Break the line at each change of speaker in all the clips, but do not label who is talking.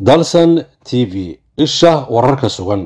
dalsan t v isha wararka sugan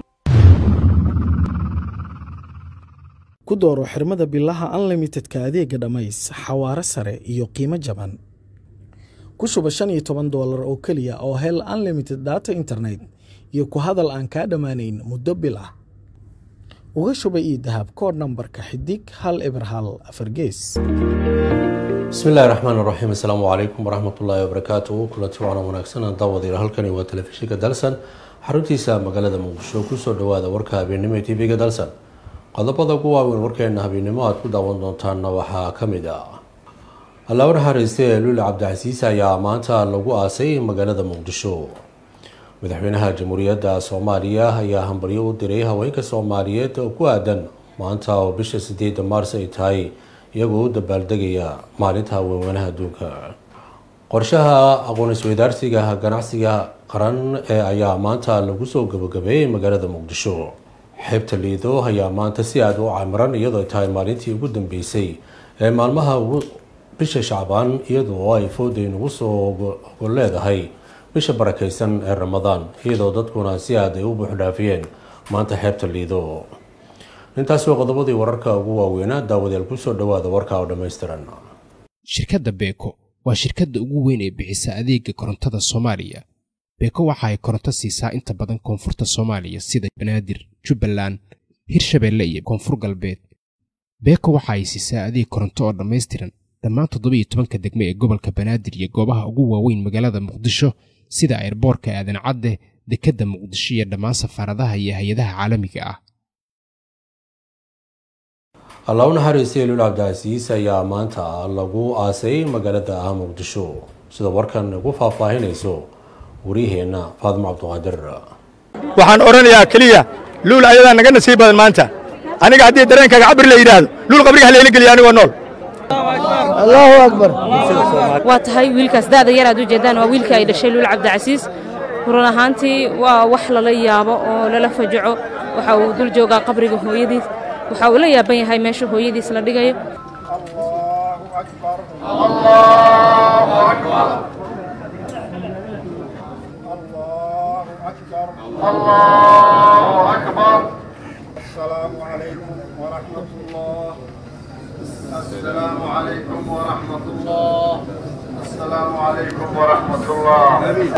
ku dooro xirmada bilaha unlimitedka adeega dhammays xawaare sare iyo qiimo jaban ku shuba shan iyo toban doolar oo keliya oo hel unlimited data internet iyo ku hadal aan kaa dhammaanayn muddo bil ah uga shuba io dahab kood nambarka xidig hal eber hal afar gees
bismi illahi raxmaan raxiim assalaamu calaykum waraxmatullaahi wabarakaatu kulanti waana wanaagsan daawadayaal halkani waa telefishinka dalsan xaruntiisa magaalada muqdisho kusoo dhawaada warka habeennimo ee tv-ga dalsan qodobada ugu waaweyn warkeena habeennimo aad ku daawan doontaanna waxaa ka mid ah allaaba naxariiste ee luuli cabdicasiis ayaa maanta lagu aasay magaalada muqdisho madaxweynaha jamhuuriyadda soomaaliya ayaa hambaryo u diray haweenka soomaaliyeed oo ku aadan maanta oo bisha sideeda maars ay tahay iyagoo u dabaaldegaya maalinta haweenweynaha adduunka qorshaha aqoon isweydaarsiga ganacsiga qaran ee ayaa maanta lagu soo gabagabeeyey magaalada muqdisho xeebta liido ayaa maanta si aada u camiran iyadoo ay tahay maalintii ugu dambeysay ee maalmaha bisha shacbaan iyadoo ay fooday nagu soo gol leedahay bisha barakeysan ee ramadaan iyadoo dadkuna si aada ay u buuxdhaafiyeen maanta xeebta liido intaasi waa qodobadii wararka ugu waaweynaa daawadayaal kusoo dhawaada warka oo dhammaystiran
shirkadda beeko waa shirkadda ugu weyn ee bixisa adeega korontada soomaaliya beeko waxa ay koronto siisaa inta badan koonfurta soomaaliya sida banaadir jubbaland hirshabeelle iyo koonfur galbeed beeko waxa ay siisaa adeeg koronto oo dhammaystiran dhammaan toddoba iyo tobanka degme ee gobolka banaadir iyo goobaha ugu waaweyn magaalada muqdisho sida airboorka aadan cadde dekedda muqdisho iyo dhammaan safaaradaha iyo hay-adaha caalamiga ah
allah u naxariistay luul cabdicasiis ayaa maanta lagu aasay magaalada muqdisho sida warkan ugu faahfaahinayso wariyaheenna faadimo cabduqaadir
waxaan odhanayaa keliya luul ayadaa naga nasiib badan maanta aniga haddii dareenkaaga cabir la yidhaahdo luul qabriga halayla geliya anigoo nool
allahu akbar
waa tahay wiilkaas da'da yar aad u jeedaan waa wiilkii ay dhashay luul cabdicasiis run ahaantii waa wax lala yaabo oo lala fajaco waxa uu dul joogaa qabriga hooyadiis waxa uu la yaaban yahay meesha hooyadiis la dhigayo
الله أكبر السلام عليكم ورحمة الله السلام عليكم ورحمة الله السلام عليكم ورحمة الله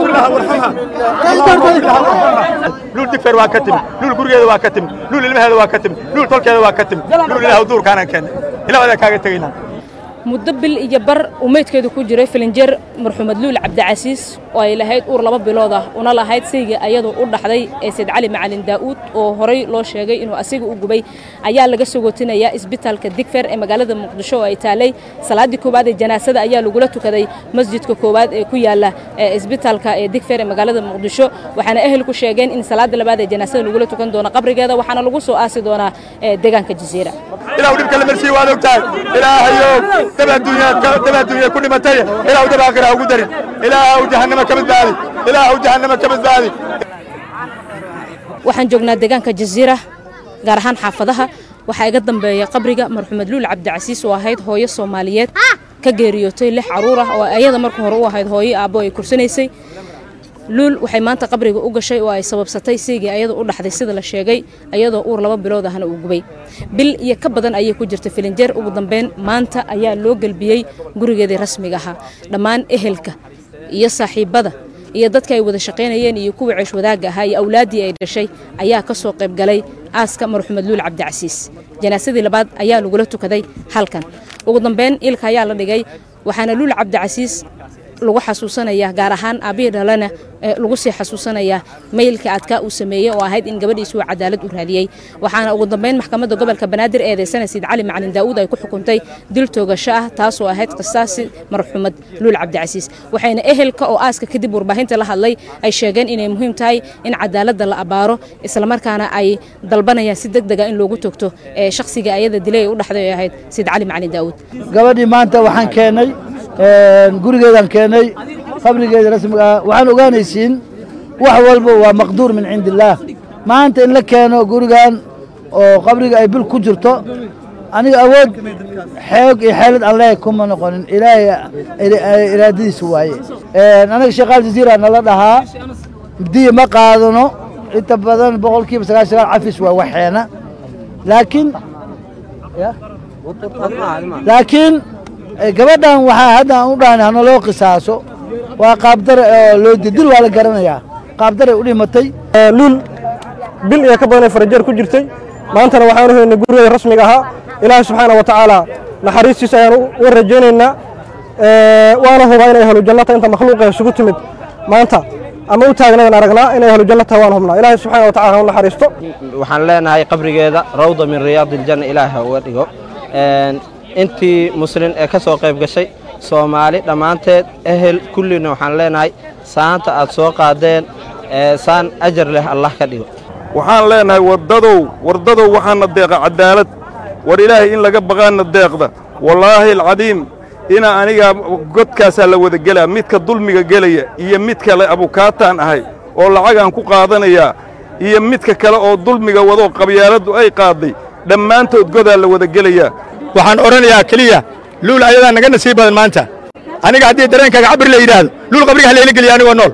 luul digfeer waa ka timi luul gurigeeda waa ka timi luul ilmaheeda waa ka timi luul tolkeeda waa ka timi luul ilaah duurkaanaan keennay ilaah adaa kaaga tegaynaa
muddo bil iyo bar uu meydkeedu ku jiray filinjeer marxuumad luul cabdicasiis oo ay lahayd uur laba bilood ah una lahayd sayga ayadu u dhaxday ee sayd cali macalin daa'uud oo horay loo sheegay inuu asiga u gubay ayaa laga sogotinayaa isbitaalka digfer ee magaalada muqdisho oo ay taalay salaaddii koowaad ee janaasada ayaa lagula tukaday masjidka koowaad ee ku yaala isbitaalka ee digfer ee magaalada muqdisho waxaana ehelku sheegeen in salaada labaad ee janaasada lagula tukan doono qabrigeeda waxaana lagu soo aasi doonaa deegaanka jasiira
ilaah dhibka la marsiiye waad og tahay ilaahayow dab adduunya ku dhimatay ilaah dab aakhira ugu darin ilaah jahannama ka badbaadi ilaah jahannama ka badbaadi
waxaan joognaa deegaanka jasiira gaar ahaan xaafadaha waxaa iga dambeeya qabriga marxumed luul cabdicasiis oo ahayd hooyo soomaaliyeed ka geeriyootay lix caruur ah oo ayada marka hore u ahayd hooyo aabbo ay kursanaysay luul waxay maanta qabriga u gashay oo ay sababsatay seygii ayada u dhaxday sida la sheegay ayadoo uur laba bilood ahna uu gubay bil iyo ka badan ayay ku jirtay filinjeer ugu dambeyn maanta ayaa loo gelbiyey gurigeedii rasmiga ahaa dhammaan ehelka iyo saaxiibbada iyo dadka ay wada shaqaynayeen iyo kuwii ceesh wadaagga ahaa iyo awlaaddii ay dhashay ayaa ka soo qayb galay aaska marxumed luul cabdicasiis janaasadii labaad ayaa lagula tukaday halkan ugu dambeyn ilka ayaa la dhigay waxaana luul cabdicasiis lagu xasuusanayaa gaar ahaan aabbihii dhalena lagu sii xasuusanayaa maylka adkaa uu sameeyey oo ahayd in gabadhiisu cadaalad u raadiyey waxaana ugu dambeyn maxkamadda gobolka banaadir eedeysana siid cali macalin daa'uud ay ku xukuntay dil toogasho ah taasoo ahayd qisaasi marxuumad luul cabdicasiis waxayna ehelka oo aaska kadib warbaahinta la hadlay ay sheegeen inay muhiim tahay in cadaaladda la abaaro islamarkaana ay dalbanayaan si deg dega in loogu togto ee shakhsiga ayada dilay ay u dhaxday ay ahayd siid cali macalin daa'uud
gabadhii maanta waxaan keennay gurigeedaan keennay qabrigeeda rasmiga ah waxaan ogaanaysiin wax walba waa maqduur min cindi illaah maanta in la keeno gurigan oo qabriga ay bil ku jirto aniga awood xoog iyo xeelad aan leeyahay kuma noqonin ilaahay iraadadiisa waaye anaga sheekh al jaziira nala dhahaa diya ma qaadano inta badan boqolkiiba sagaashan sagaal cafis waa waxeena laakiin ya laakiin eh, gabadhan waxaa hadda aan u dhahnay hana loo qisaaso waa qaabdare oo loo dil waa la garanayaa qaabdaray u dhimatay
luul bil iyo ka badanay farajeer ku jirtay maantana waxaanu helnay gurigeeda rasmiga ahaa ilaahay subxaana wa tacaala naxariistiisa ayaan uga rajaynaynaa Ee, waana hubaa inay ahlu jannata inta makhluuqa isugu timid maanta ama u taagnayn aragnaa inay ahlu janna tahay waan hubnaa ilaahay subxaana wa tacaala ha u naxariisto
waxaan leenahay qabrigeeda rawda min riyaadi iljanna ilaahi ha uga dhigo Een, intii muslin ee ka soo qayb gashay soomaali dhammaanteed ehel kullina waxaan leenahay saanta aad soo qaadeen ee saan ajar leh allah ka dhigo
waxaan leenahay wardadow wardadow waxaana deeqa cadaalad war ilaahay in laga baqaana deeqda wallaahi alcadiim ina aniga godkaasaa la wada gelaa midka dulmiga gelaya iyo mid kale abukaataan ahay oo lacagaan ku qaadanayaa iyo midka kale oo dulmiga wadoo qabyaaladdu ay qaadday dhammaantood godaa la wada gelayaa
waxaan odhanayaa keliya luul ayadaa naga nasiib badan maanta aniga haddii dareenkaaga cabir la yidhaahdo luul qabriga halayla geliya anigoo nool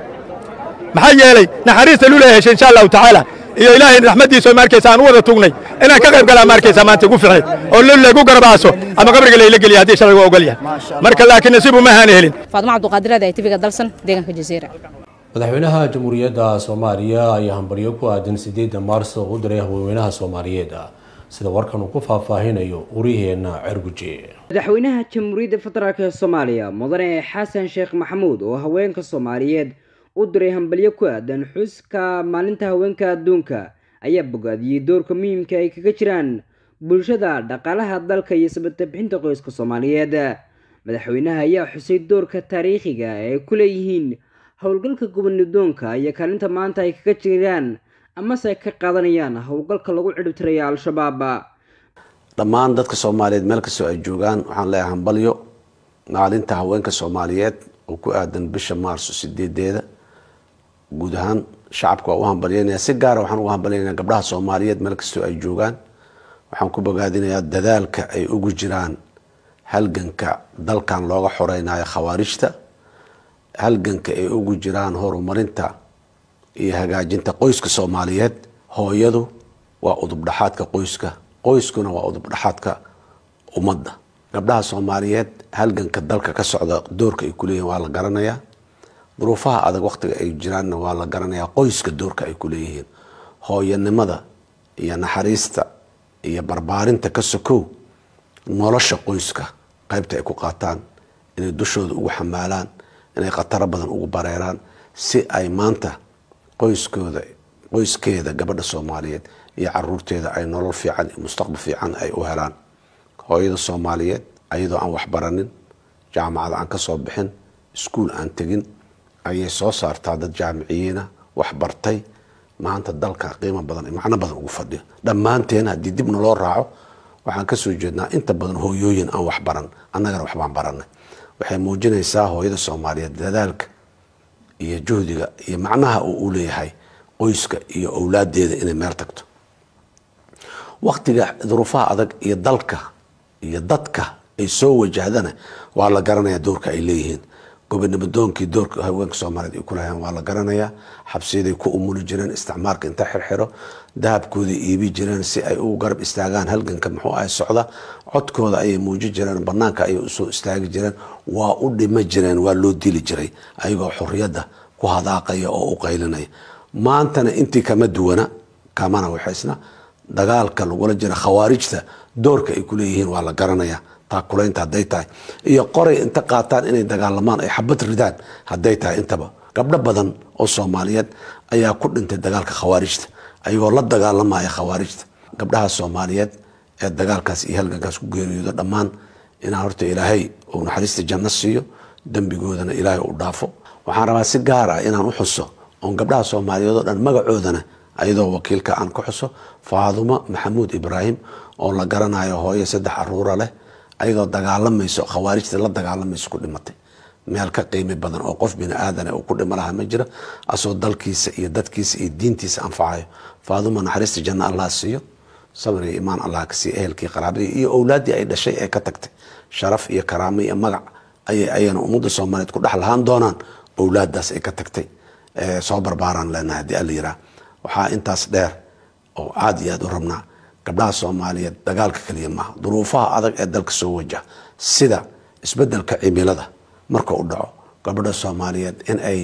maxaa yeelay naxariista luul ay heshay insha allahu tacaala iyo ilaahay raxmaddiisa oo maarkaysa aan u wada tugnay inaan ka qayb galaa maarkaysa maanta ugu ficneed oo luul laygu garabaaso ama qabriga layla geliya haddii sharcigu ogol yahay marka laakiin nasiibu ma ahaan helin
faadmo cabduqaadir aad tvga dalsan deegaanka jazeera
madaxweynaha jamhuuriyadda soomaaliya ayaa hambaryo ku aadan sideedda maars u diray haweenweynaha soomaaliyeed sida warkan uu ku faahfaahinayo uriheenna cerguje
madaxweynaha jamhuuriyadda federaalk ee soomaaliya mudane xasan sheekh maxamuud oo haweenka soomaaliyeed u diray hambalyo ku aadan xuska maalinta haweenka adduunka ayaa bogaadiyey doorka muhiimka ay kaga jiraan bulshada dhaqaalaha dalka iyo sabata bixinta qoyska soomaaliyeed madaxweynaha ayaa xusay doorka taariikhiga ee ay ku leeyihiin howlgalka gobonidoonka iyo kaalinta maanta ay kaga jiraan amase ay ka qaadanayaan howlgalka lagu cidhibtiraya al-shabaab
dhammaan dadka soomaaliyeed meel kastoo ay joogaan waxaan leeyahay hambalyo maalinta haweenka soomaaliyeed oo ku aadan bisha maarso sideedeeda guud ahaan shacabka waa u hambalyeynaya si gaara waxaan ugu hambalyeynaya gabdhaha soomaaliyeed meel kastoo ay joogaan waxaan ku bogaadinayaa dadaalka ay ugu jiraan halganka dalkan looga xoreynayo khawaarijta halganka ay ugu jiraan horumarinta iyo hagaajinta qoyska soomaaliyeed hooyadu waa udubdhaxaadka qoyska qoyskuna waa udubdhaxaadka ummadda gabdhaha soomaaliyeed halganka dalka ka socda doorka ay kuleeyihin waa la garanayaa duruufaha adag waqtiga ay jiraanna waa la garanayaa qoyska doorka ay kuleeyihiin hooyanimada iyo naxariista iyo barbaarinta ka sokow nolosha qoyska qaybta ay ku qaataan inay dushooda ugu xamaalaan inay khataro badan ugu bareeraan si ay maanta qoyskooda qoyskeeda gabadha soomaaliyeed iyo caruurteeda ay nolol fiican iyo mustaqbal fiican ay u helaan hooyada soomaaliyeed ayadoo aan waxbaranin jaamacada aan kasoo bixin iskuul aan tegin ayay soo saartaa dad jaamiciyiina waxbartay maanta dalka qiimo badan iyo macno badan ugu fadhiyo dhammaanteen haddii dibna loo raaco waxaan kasoo jeednaa inta badan hooyooyin aan waxbaran annagana waxbaan baranay waxay muujinaysaa hooyada soomaaliyeed dadaalka iyo juhdiga iyo macnaha uu u leeyahay qoyska iyo owlaadeeda inay meel tagto waqtiga duruufaha adag iyo dalka iyo dadka ay soo wajahdana waa la garanayaa doorka ay leeyihiin gobonimodoonkii doorka haweenka soomaaliyeed ay kulahayeen waa la garanayaa xabsiyaday ku umuli jireen isticmaalka inta xirxiro dahabkooday iibi jireen si ay u garab istaagaan halganka muxuu ahay socda codkooda ayay muuji jireen banaanka ayay usoo istaagi jireen waa u dhima jireen waa loo dili jiray ayagoo xorriyadda ku hadaaqaya oo u qaylinaya maantana intii kama duwana kamana waxaysna dagaalka lagula jira khawaarijta doorka ay kuleeyihiin waa la garanayaa taakulaynta hadday tahay iyo qoray inta qaataan inay dagaalamaan ay xabad ridaan hadday tahay intaba gabdho badan oo soomaaliyeed ayaa ku dhintay dagaalka khawaarijta ayagoo la dagaalamaya khawaarijta gabdhaha soomaaliyeed ee dagaalkaas iyo halgankaas ku geeriyoodo dhammaan inaan horta ilaahay uu naxariista janno siiyo dembigoodana ilaahay u dhaafo waxaan rabaa si gaar ah inaan u xuso oon gabdhaha soomaaliyeed oo dhan magacoodana ayadoo wakiilka aan ku xuso faadumo maxamuud ibraahim oo la garanayo hooyo saddex aruura leh ayadoo dagaalamayso khawaarijta la dagaalamayso ku dhimatay meel ka qiimi badan oo qof bini aadan uu ku dhimo lahaa ma jiro asoo dalkiisa iyo dadkiisa iyo diintiisa anfacayo faaduma naxariista janno allah siiyo sabr iyo imaan allah ka siiyo ehelkii qaraabadii iyo owlaaddii ay dhashay ee ka tagtay sharaf iyo karaamo iyo magac ayay ayana ummadda soomaaliyeed ku dhex lahaan doonaan owlaadaas ay ka tagtay soo barbaaraan leenahay haddii alla yiraa waxaa intaas dheer oo aada iyo aada u rabnaa gabdhaha soomaaliyeed dagaalka keliya maaha duruufaha adag ee dalka soo wajaha sida isbedelka cimilada marka u dhaco gabadha soomaaliyeed in ay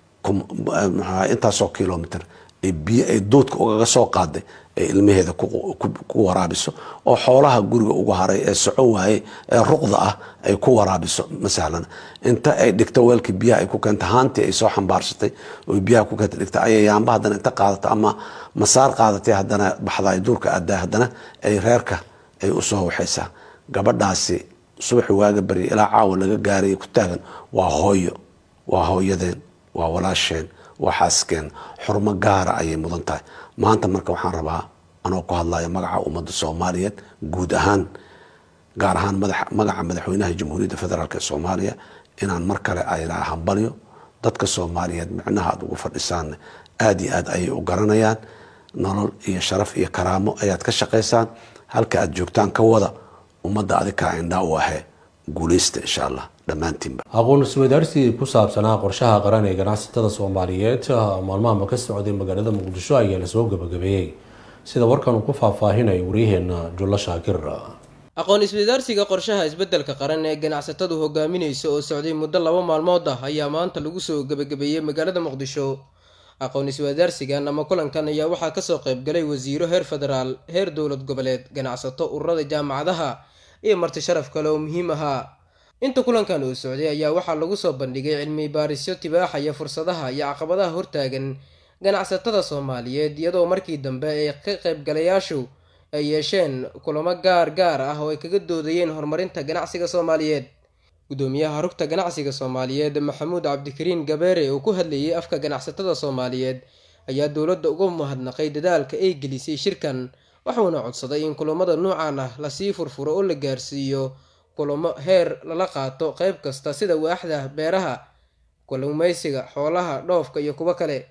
intaasoo kilomitr biyo ay duudka ugaga soo qaaday ay ilmaheeda ku waraabiso oo xoolaha guriga ugu haray ee soco waaye ee ruqda ah ay ku waraabiso ma sahlana inta ay dhigto weelkii biyaha ay ku keenta haantii ay soo xambaarsatay oo biyaha ku keenta dhigta ayay yaamba haddana inta qaadato ama masaar qaadatay haddana baxda ay duurka aadaa haddana ay reerka ay usoo waxaysaa gabadhaasi subaxi waaga barya ilaa caawa laga gaaraya ku taagan waa hooyo waa hooyadeen waa walaasheen waa xaaskeen xurmo gaara ayay mudan tahay maanta marka waxaan rabaa anoo ku hadlaya magaca ummadda soomaaliyeed guud ahaan gaar ahaan magaca madaxweynaha jamhuuriyadda federaalk ee soomaaliya inaan mar kale ayraa hambalyo dadka soomaaliyeed micnaha aad ugu fadhisaan aada iyo aad ayay u garanayaan nolol iyo sharaf iyo karaamo ayaad ka shaqaysaan halka aad joogtaan ka wada ummadda adikaa indhaa u ahee guuleysta insha allah dhammaantiinba
aqoon isweydaarsi ku saabsanaa qorshaha qaran ee ganacsatada soomaaliyeed maalmahama ka socday magaalada muqdisho ayaa lasoo gabagabeeyey sida warkan uu ku faahfaahinayo waryaheena jullo shaakir
aqoon isweydaarsiga qorshaha isbeddelka qaran ee ganacsatadu hogaaminaysa oo socday muddo laba maalmood ah ayaa maanta lagu soo gebagabeeyey magaalada muqdisho aqoon isweydaarsigan ama kulankan ayaa waxaa kasoo qaybgalay wasiiro heer federaal heer dowlad goboleed ganacsato ururada jaamacadaha iyo marti sharaf kale oo muhiim ahaa inta kulankan uu socday ayaa waxaa lagu soo bandhigay cilmi baarisyo tibaaxaya fursadaha iyo caqabadaha hortaagan ganacsatada soomaaliyeed iyadoo markii dambe ay ka qaybgalayaashu ay yeesheen kulamo gaar gaar ah oo ay kaga doodayeen horumarinta ganacsiga soomaaliyeed gudoomiyaha rugta ganacsiga soomaaliyeed maxamuud cabdikariin gabeere oo ku hadlayay afka ganacsatada soomaaliyeed ayaa dowladda uga mahadnaqay dadaalka ay gelisay shirkan waxuuna codsaday in kulamada noocan ah lasii furfuro oo la gaarsiiyo kulamo heer lala qaato qayb kasta sida waaxda beeraha kalluumeysiga xoolaha dhoofka iyo kuwo kale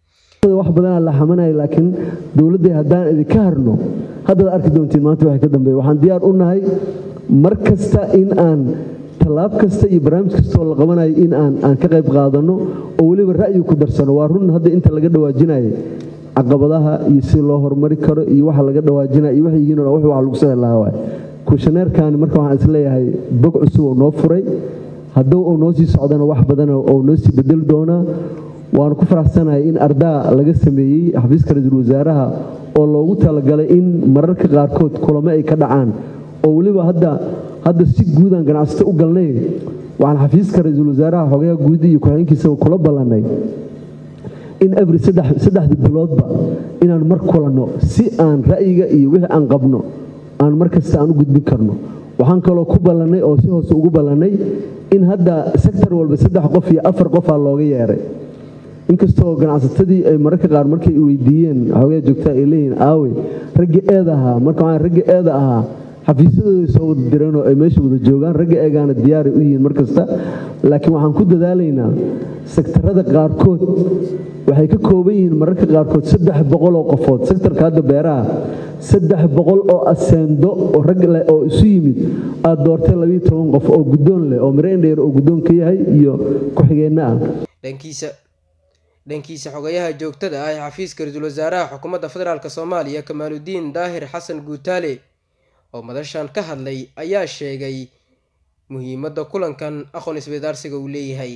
wax badanaa la xamanaya laakiin dowladday haddaan idinka harno haddaad arki doontiin maanta waxay ka dambeeya waxaan diyaar u nahay mar kasta in aan tallaab kasta iyo barnaamij kastoo la qabanayo in aan aan ka qayb qaadanno oo weliba ra'yi ku darsano waa run hadda inta laga dhawaajinayo caqabadaha iyo si loo horumari karo iyo waxa laga dhawaajinaya iyo waxay yihiin wax wax lagu soo helaha waay kushaneerkaani marka waxaan isleeyahay bog cusub oo noo furay hadduu uu noo sii socdana wax badan oo noo sii bedeli doonaa waanu ku faraxsanahay in ardaa laga sameeyey xafiiska ra-iisul wasaaraha oo loogu talagalay in mararka qaarkood kulamo ay ka dhacaan oo weliba hadda hadda si guudaan ganacsato u galnay waxaan xafiiska ra-iisul wasaaraha xogayaha guud iyo ku-xigeenkiisaba kula ballannay in every saddexda biloodba inaan mar kulanno si aan ra'yiga iyo wixii aan qabno aan mar kasta aan u gudbin karno waxaan kaloo ku ballannay oo si hoose ugu ballannay in hadda sektor walba saddex qof iyo afar qofaa looga yeeray inkastoo ganacsatadii ay mararka qaar markay weydiiyeen xogaa joogtaa ay leeyihiin aawe ragga eeda ahaa marka waxaan ragga eeda ahaa xafiisyadooday soo wada direen oo ay meesha wada joogaan ragga eegaana diyaaray u yihiin mar kasta laakiin waxaan ku dadaalaynaa sektarada qaarkood waxay ka kooban yihiin mararka qaarkood saddex boqol oo qofood sektarka hadda beeraha saddex boqol oo aseendo oo rag leh oo isu yimid aad doortay labiyo toban qof oo guddoon leh oo miro indheer oo guddoon ka yahay iyo ku-xigeenno ah
dhankiisa dhankiisa xogayaha joogtada ah ee xafiiska ra-iisul wasaaraha xukuumadda federaalk soomaaliya kamaaludiin daahir xasan guutaale oo madashan ka hadlay ayaa sheegay muhiimadda kulankan aqoon isweydaarsiga uu leeyahay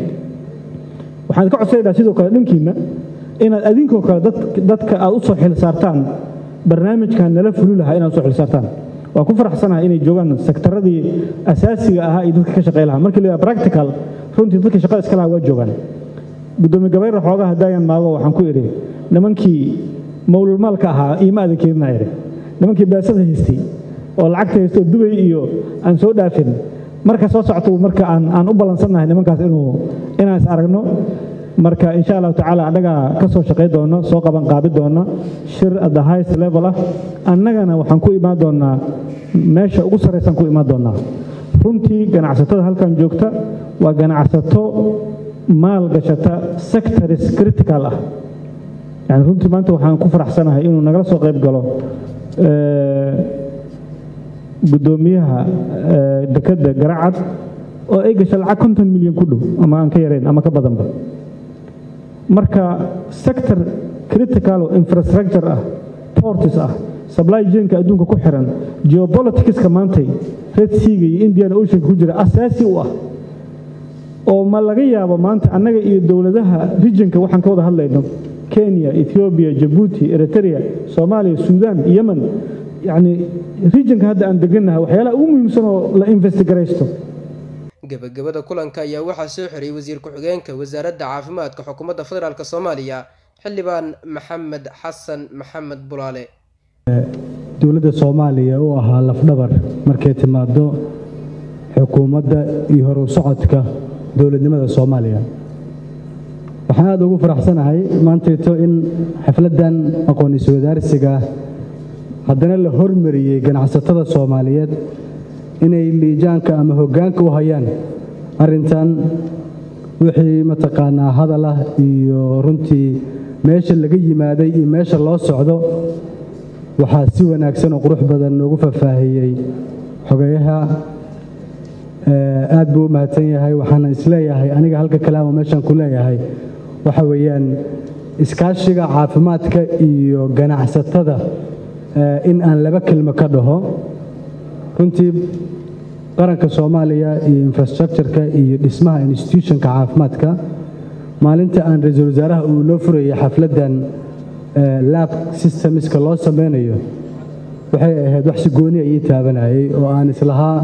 waxaan ka codsanaynaa sidoo kale dhankiinna inaad adinkoo kale dadka aad u soo xil saartaan barnaamijkan nala fuli lahaa inaad usoo xil saartaan waan ku faraxsanahay inay joogaan sektaradii asaasiga ahaa iyo dadka ka shaqey lahaa markii la practical runtii dadka shaqada iska lahaa waa joogaan gudoomiye gabayra xoogaha daayan maago waxaan ku idhi nimankii mawlulmaalka ahaa iima adan keeninaa idhi nimankii baasada haystay oo lacagta haysto dubay iyo aan soo dhaafin marka soo socto marka aan aan u ballansannahay nimankaas inuu inaan is aragno marka insha allahu tacaala annagaa ka soo shaqay doono soo qaban qaabi doona shir at the highest level ah annagana waxaan ku imaan doonaa meesha ugu sarraysaan ku imaan doonaa runtii ganacsatada halkan joogta waa ganacsato maal gashata sectors critical ah yani runtii maanta waxaan ku faraxsanahay inuu nagala soo qayb galo gudoomiyaha dekedda garacad oo ay gasha lacag konton milyan ku dhow ama aan ka yarayn ama ka badanba marka sector critical infrastructure ah portis ah supply chainka adduunka ku xiran geopoliticska maantay red seaga iyo indian oceanka ku jira asaasi u ah oo ma laga yaabo maanta annaga iyo dowladaha regionka waxaan ka wada hadlayno kenya ethiopia jabuuti eritrea soomaaliya suudaan yemen yacni regionka hadda aan degannahay waxyaalaha ugu muhiimsan oo la investigaraysto
gebagabada kulanka ayaa waxaa soo xiray wasiir ku-xigeenka wasaaradda caafimaadka xukuumadda federaalk soomaaliya xildhibaan maxamed xasan maxamed bulaale
dowladda soomaaliya u ahaa lafdhabar markay timaado xukuumadda iyo horu socodka dowladnimada soomaaliya waxaan aada ugu faraxsanahay maantayto in xafladdan aqoon iswadaarsiga haddana la hormariyey ganacsatada soomaaliyeed inay liijaanka ama hoggaanka u hayaan arrintan wixii mataqaanaa hadal ah iyo runtii meesha laga yimaaday iyo meesha loo socdo waxaa si wanaagsan oo qurux badan noogu faahfaahiyey xogeyaha aad buu u mahadsan yahay waxaana isleeyahay aniga halka kalaama meeshaan ku leeyahay waxa weeyaan iskaashiga caafimaadka iyo ganacsatada in aan laba kelmo ka dhaho runtii qaranka soomaaliya iyo infrastructureka iyo dhismaha institutionka caafimaadka maalinta aan ra-iisul wasaaraha uu noo furayay xafladdan lab systemska loo sameynayo waxay ahayd wax si gooni ii taabanayay oo aan islahaa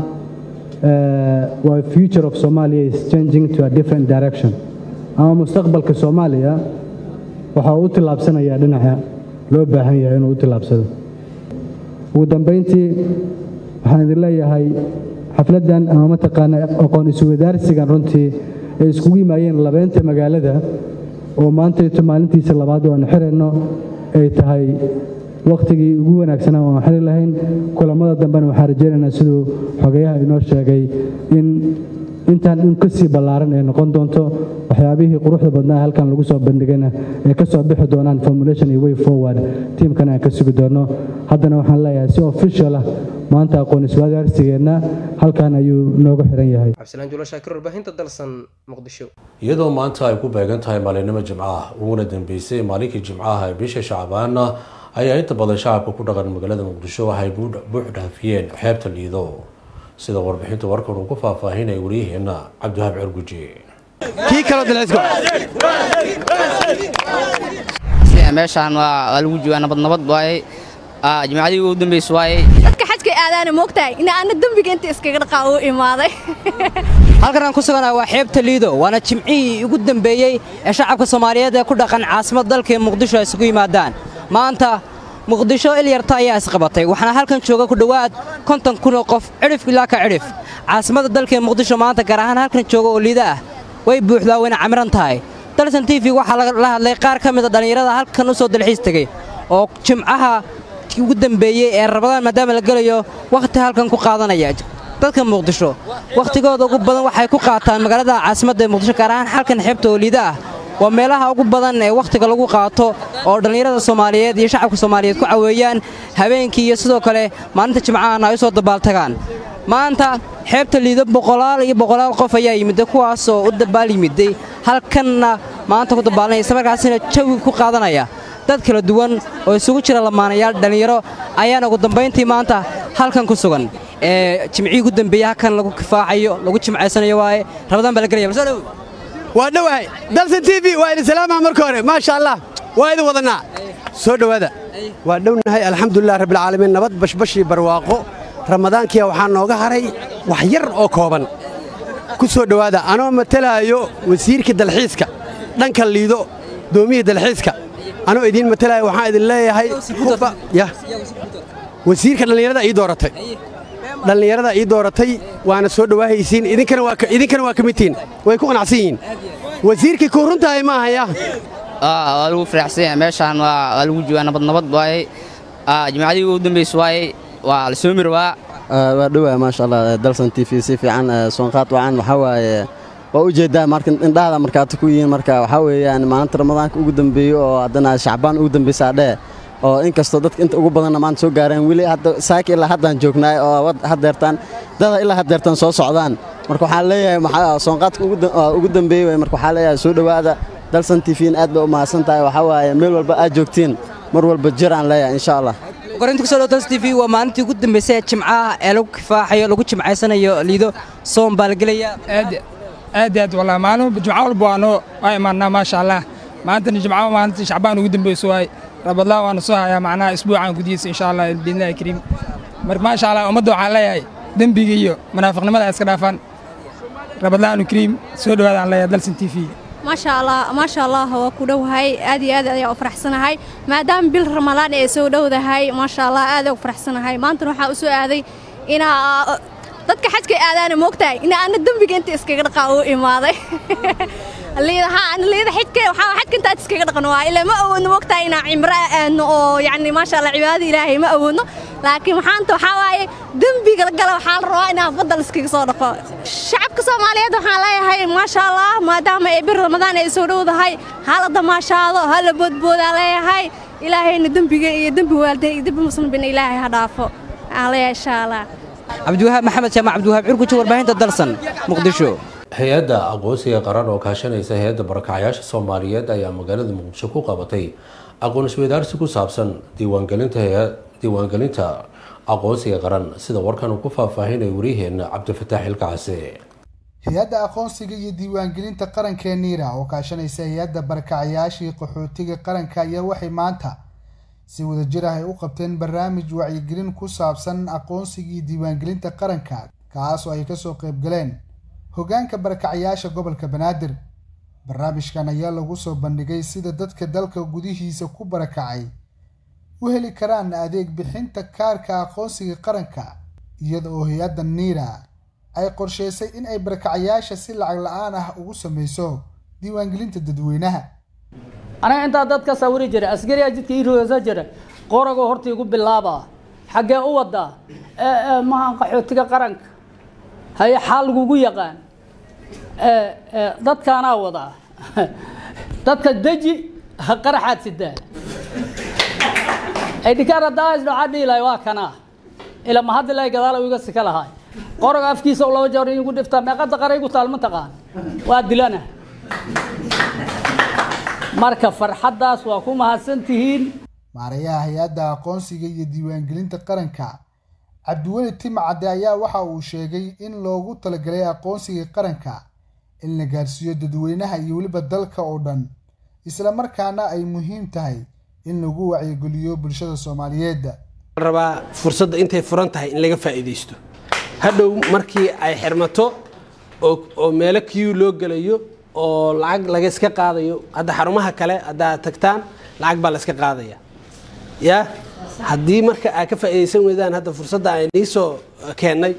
waa future of somalia is changing to a different direction ama mustaqbalka soomaaliya waxa uu u tillaabsanayaa dhinaca loo baahan yahay inuu u tillaabsado ugu dambayntii waxaan idin leeyahay xafladdan ama mataqaana aqoon iswadaarsigan runtii ay iskugu yimaayeen labeynta magaalada oo maantayto maalintiisa labaad oo aan xirayno ay tahay wakhtigii ugu wanaagsanaa oo aan xiri lahayn kulammada dambena waxaan rajaynaynaa siduu xogeyaha inoo sheegay in intaan in ka sii ballaaran ay noqon doonto waxyaabihii quruxda badnaa halkan lagu soo bandhigayna ay ka soo bixi doonaan formulation iyo way forward tiimkana aan ka sugi doono haddana waxaan leeyahay si official ah maanta aqoon iswadaarsigeenna halkan ayuu nooga xiran yahay
cabdisalaan julo shaakir warbaahinta dalsan muqdisho
iyadoo maanta ay ku beegan tahay maalinimo jimcaha uguna dambeysay maalinkii jimcaha ee bisha shacbaana ayaa inta badan shacabka ku dhaqan magaalada muqdisho waxay buux dhaafiyeen xeebta liido sida warbixinta warkan uu ku faahfaahinaya waryaheena cabdiwahaab cerguji
kii kaloo dalcisgo
meeshaan waa lagu joogaa nabad nabad waaye jimacadii ugu dambaysa waaye
dadka xajka aadaana moogtahay in aana dembiga inta iskaga dhaqaa u imaaday
halkan aan ku suganahay waa xeebta liido waana jimcihii ugu dambeeyey ee shacabka soomaaliyeed ee ku dhaqan caasimad dalka muqdisho ay isugu yimaadaan maanta muqdisho ilyarta ayaa isqabatay waxaana halkan jooga ku dhowaad konton kunoo qof cidhif ilaa ka cidhif caasimadda dalka ee muqdisho maanta gaar ahaan halkan jooga oo liida ah way buuxdaa wayna camiran tahay dalsan t v waxaa la hadlay qaar ka mida dhallinyarada halkan u soo dalxiis tegey oo jimcaha ugu dambeeyey ee rabadaan maadaama la gelayo wakhti halkan ku qaadanaya dadka muqdisho wakhtigooda ugu badan waxay ku qaataan magaalada caasimadda ee muqdisho gaar ahaan halkan xeebta oo liida ah waa meelaha ugu badan ee wakhtiga lagu qaato oo dhallinyarada soomaaliyeed iyo shacabka soomaaliyeed ku caweeyaan habeenkii iyo sidoo kale maalinta jimcahana ay u soo dabaaltagaan maanta xeebta liido boqolaal iyo boqolaal qof ayaa yimidday kuwaasoo u dabaal yimidday halkanna maanta ku dabaalanaya isla markaasina jawi ku qaadanaya dad kala duwan oo isugu jira lamaanayaal dhallinyaro ayaana ugu dambayntii maanta halkan ku sugan ee jimcihii ugu dambeeyey halkan lagu kifaacayo lagu jimcaysanayo waaye rabadaan baa la gelaya balsoo dhow waa dhowahay dalsan t v waa idin salaamaha marka hore maasha allah waa idin wadannaa soo dhowaada waa dhownahay alxamdulilah rabbilcaalamiin nabad bashbashii barwaaqo ramadaankiya waxaa nooga haray wax yar oo kooban ku soo dhowaada anoo matalaayo wasiirka dalxiiska dhanka liido doomiyii dalxiiska anoo idiin matalaayo waxaan idin leeyahay wasiirka dhallinyarada ii dooratay dhallinyarada ii dooratay waana soo dhowaahaysiin idinkana waa ka midtihiin way ku qanacsan yihiin wasiirkii kuu runtahay ma ahaya
waa lagu faraxsan yahay meeshaan waa lagu joogaa nabad nabad waaye jimacadii ugu dambaysa waaye waa la soo mirwaa
waa dhowaa maasha allah dalsan t v si fiican soonqaad wacan waxaa waaye waa u jeedaa marka indhahada markaata ku yihiin marka waxaa weeyaan maalinta ramadaanka ugu dambeeyo oo haddana shacbaan ugu dambeysaa dhee oo inkastoo dadka inta ugu badanna maanta soo gaareen weli hadda saaki ilaa haddaan joognaay oo haddeertaan dada ilaa haddeertaan soo socdaan marka waxaan leeyahay maxaa soonqaadka ugu dambeeyey marka waxaa leeyahay soo dhowaada dalsan t v aad bay u mahadsan tahay waxaa waaye meel walba aad joogtiin mar walba jir aan leeyahay insha allah
korinta kusoo dhawtans t v waa maalintii ugu dambaysay ee jimcaha ee lagu kifaaxayo lagu jimcaysanayo liido soon baa la gelaya
aad aad aad wallah maalin jimco walba waa noo waa imaanaa maasha allah maantana jimco maalintii shacbaan ugu dambayso waay rabadlaa waana soo hayaa macnaha isbuucan gudihiisa insha allah biidnillahi kariim marka maasha allah ummadda waxaan leeyahay dembiga iyo munaafiqnimada iska dhaafaan rabadlaanu kariim soo dhawaadaan leeyahay dalsan t v
maasha allah maasha allah waa ku dhowahay aad iyo aad ayaa u faraxsanahay maadaama bil ramadaan ay soo dhowdahay maasha allah aad u faraxsanahay maantana waxaa u soo aaday inaa dadka xajka aadaana moogtahay ina ana dembiga inta iskaga dhaqaa u imaaday liida xijka waxaa xajka intaad iskaga dhaqan waa ilaa ma awoodno moogtahay inaa cimro aadno oo yacni maasha allah cibaadada ilaahay ma awoodno laakiin maxaanta waxaa waaye dembiga gala waxaa la rabaa inaa badal iskaga soo dhaqo shacabka soomaaliyeed waxaan leeyahay maasha allah maadaama ay bir ramadaan ay soo dhowdahay hala damaashaado hala boodboodaa leeyahay ilaahayna dembiga iyo dembi waalideen iyo dembi muslimbina ilaahay ha dhaafo aan leeyahay insha allah
cabdiwahaab maxamed jaamac cabdiwahaab cirkuji warbaahinta dalsan muqdisho
hay-adda aqoonsiga qaran oo kaashanaysa hay-adda barakacayaasha soomaaliyeed ayaa magaalada muqdisho ku qabatay aqoon isweydaarsi ku saabsan diiwaangelinta diiwaangelinta aqoonsiga qaran sida warkan uu ku faahfaahinaya waryaheena cabdifataax ilkacase
hay-adda aqoonsiga iyo diiwaangelinta qaranka niira oo kaashanaysa hay-adda barakacayaashii qaxootiga qaranka ayaa waxay maanta si wadajir ah ay u qabteen barnaamij wacyigelin ku saabsan aqoonsigii diiwaangelinta qaranka kaas oo ay kasoo qaybgaleen hoggaanka barakacayaasha gobolka banaadir barnaamijkan ayaa lagu soo bandhigay sida dadka dalka gudihiisa ku barakacay u heli karaan adeeg bixinta kaarka aqoonsiga qaranka iyada oo hay-adda niira ay qorsheysay in ay barakacayaasha si lacag la-aan ah ugu sameyso diiwaangelinta dadweynaha
aniga intaa dad ka sawiri jira askariyaa jidka ii rogeysa jira qoragoo horta igu bilaaba xaggee u wadaa mahan qaxootiga qaranka haye xaal lagugu yaqaan dadkaanaa wadaa dadka deji qaraxaad sidaa aydhikaar haddaa isdhocaa dhiilay waa kanaa ila mahaddi lay gadaal iga sika lahay qoraga afkiisa laba jeer igu dhiftaa meeqada qara igu taal ma taqaan waa dilana marka farxaddaas waa ku mahadsan tihiin
maarayaha hay-adda aqoonsiga iyo diiwaangelinta qaranka cabdiweli timcadde ayaa waxa uu sheegay in loogu talagalay aqoonsiga qaranka in la gaarsiiyo dadweynaha iyo weliba dalka oo dhan isla markaana ay muhiim tahay in lagu wacyigeliyo bulshada soomaaliyeed
rabaa fursadda intay furan tahay in laga faa'iidaysto hadhow markii ay xirmato oo meelo kiyu loo gelayo oo lacag laga iska qaadayo hadda xarumaha kale haddaad tagtaan lacag baa la iska qaadaya ya haddii marka aad ka faa'iidaysan weydaan hadda fursadda ay nii soo keennay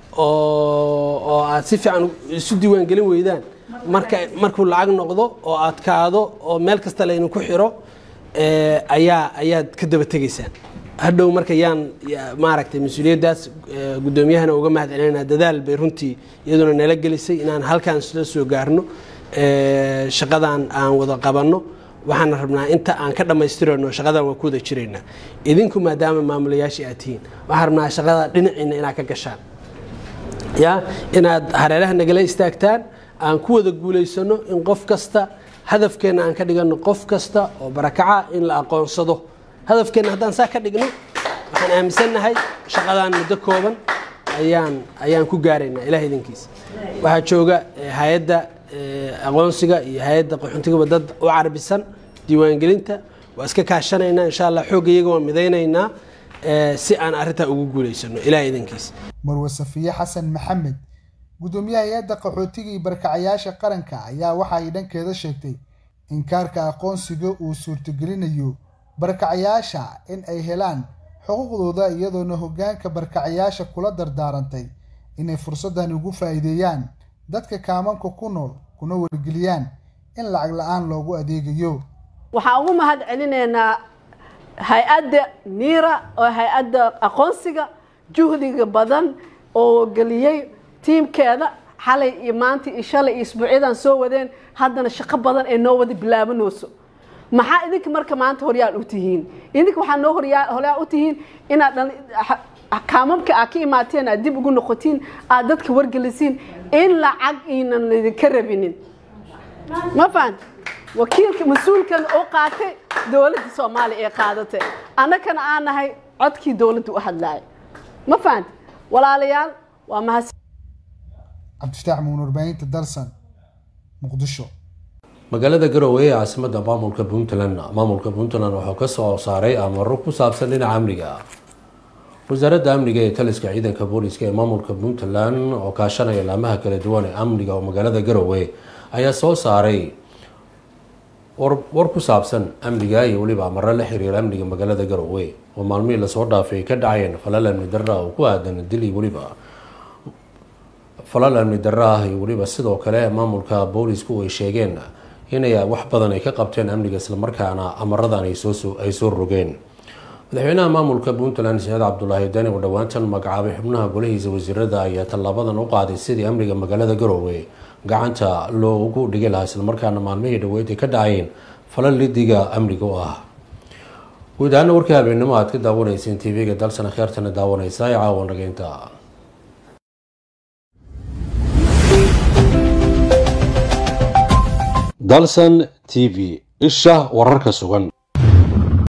oo aad si fiican isu diiwaangelin weydaan marka markuu lacag noqdo oo adkaado oo meel kasta laynu ku xiro ayaa ayaad ka daba tegaysaan hadhow marka yaan maaragtay mas-uuliyaddaas guddoomiyahana uga mahad celinayna dadaal bay runtii iyaduna nala gelisay inaan halkaan isla soo gaarno shaqadan aan wada qabanno waxaana rabnaa inta aan ka dhammaystirano shaqadan waa ku wada jiraynaa idinku maadaama maamulayaashii aad tihiin waxaan rabnaa shaqada dhinaciina inaad ka gashaan ya inaad hareeraha nagala istaagtaan aan ku wada guulaysano in qof kasta hadafkeenna aan ka dhigano qof kasta oo barakaca in la aqoonsado hadafkeenna haddaan saa ka dhigno waxaan aaminsannahay shaqadan muddo kooban ayaan ayaan ku gaaraynaa ilaah idinkiisa waxaa jooga hay-adda aqoonsiga iyo hay-adda qaxoontigaba dad u carabisan diiwaangelinta waa iska kaashanaynaa insha allah xoogga iyaga waa midaynaynaa si aan arrintaa ugu guulaysano ilaah idinkiisa
marwe safiye xasan maxamed guddoomiyaha hay-adda qaxootiga iyo barakacayaasha qaranka ayaa waxa ay dhankeeda sheegtay in kaarka aqoonsiga uu suurtagelinayo barakacayaasha in ay helaan xuquuqdooda iyadoona hoggaanka barakacayaasha kula dardaarantay inay fursaddan ugu faa'iideeyaan dadka kaamanka ku nool kuna wargeliyaan in lacag la-aan loogu adeegayo
waxaan ugu mahad celinaynaa hay-adda niira oo hay-adda aqoonsiga juhdiga badan oo geliyey tiimkeeda xalay iyo maanta iyo shalay iyo isbuucyadan soo wadeen haddana shaqo badan ee noo wada bilaabanayso maxaa idinka marka maanta horyaal u tihiin idinka waxaa noo horyaal u tihiin inaad kaamamka aad ka imaateen aad dib ugu noqotiin aad dadka wargelisiin in lacag iinan laydinka rabinin ma fahan wakiilka mas-uulkan oo qaatay dowladda soomaaliya ee qaadatay annagana aan nahay codkii dowladda u hadlaaya ma fahanti walaalayaal waa mahadsan
cabdifataax muun warbaahinta dalsan muqdisho
magaalada garowe ee caasimada maamulka puntland maamulka puntland wuxuu ka soo saaray amaro ku saabsan dhinaca amniga wasaaradda amniga ee taliska ciidanka booliska ee maamulka puntland oo kaashanaya laamaha kala duwan ee amniga oo magaalada garowe ayaa soo saaray war ku saabsan amniga iyo weliba amaro la xiriira amniga magaalada garowe oo maalmihii lasoo dhaafay ka dhacayeen falal amni darra oo ku aadan dil iyo weliba falal amni darra ah iyo weliba sidoo kale maamulka boolisku ay sheegeen inay wax badan ay ka qabteen amniga islamarkaana amaradan ay soo rogeen madaxweynaha maamulka puntland saciid cabdulaahi dani oo dhowaantan magacaabay xubnaha golahiisa wasiirada ayaa tallaabadan u qaaday sidii amniga magaalada garowe gacanta loogu dhigi lahaa islamarkaana maalmihii dhaweyd ay ka dhacayeen falal lidiga amniga u ah guud ahaana warkii habeenimo aad ka daawanayseen tv-ga dalsan kheertana daawanaysa ee caawa nageynta dalsan t v isha wararka sugan